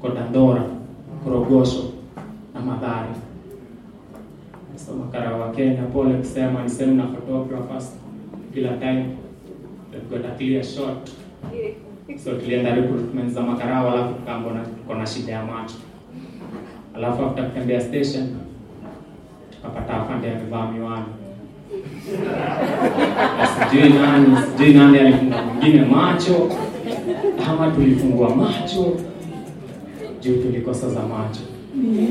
tuko Dandora, Korogosho na Mathare. So makara wa Kenya, pole kusema, ni sehemu na photographers kila time they've got a clear shot. So tulienda recruitment za makarao, alafu tukaambona tuko na shida ya macho, alafu after kutembea station tukapata afande amevaa miwani sijui nani sijui nani alifunga mwingine macho ama tulifungua macho juu tulikosa za macho